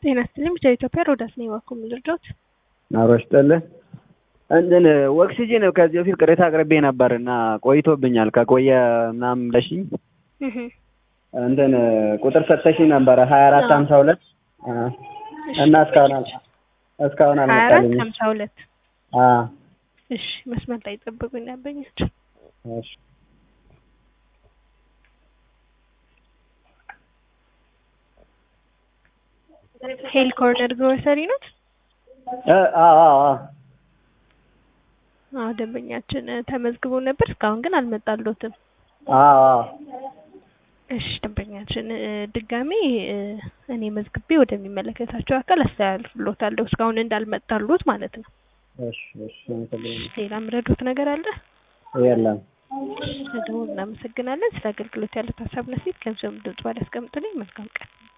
ጤና ይስጥልኝ ብቻ ኢትዮጵያ ሮዳስ ነኝ እባክዎ ምን ልርዳዎት? አብሮ ይስጥልኝ እንትን ኦክሲጅን ከዚህ በፊት ቅሬታ አቅርቤ ነበር እና ቆይቶብኛል ከቆየ ምናምን ብለሽኝ እህ እንትን ቁጥር ሰጥተሽኝ ነበረ ሀያ አራት ሀምሳ ሁለት እና እስካሁን አል- እስካሁን ሀያ አራት አልመጣልኝም። ሀምሳ ሁለት አዎ እሺ መስመር ላይ ጠብቁኝ ያበኛቸው እሺ ሄል ኮርነር ግሮሰሪ ኖት? እ አዎ አዎ አዎ አዎ ደንበኛችን እ ተመዝግቦ ነበር እስካሁን ግን አልመጣልዎትም። አዎ አዎ እሺ ደንበኛችን እ ድጋሜ እ እኔ መዝግቤ ወደሚመለከታቸው አካል አስተላልፍልዎታለሁ እስካሁን እንዳልመጣልዎት ማለት ነው። እሺ እሺ አመሰግናለሁ። ሌላ የምረዱት ነገር አለ? የለም ደግሞ እናመሰግናለን። ስለ አገልግሎት ያለት ሀሳብ ነሲት ገንዘብ ድምጽ ባለ ያስቀምጡልኝ። መልካም ቀን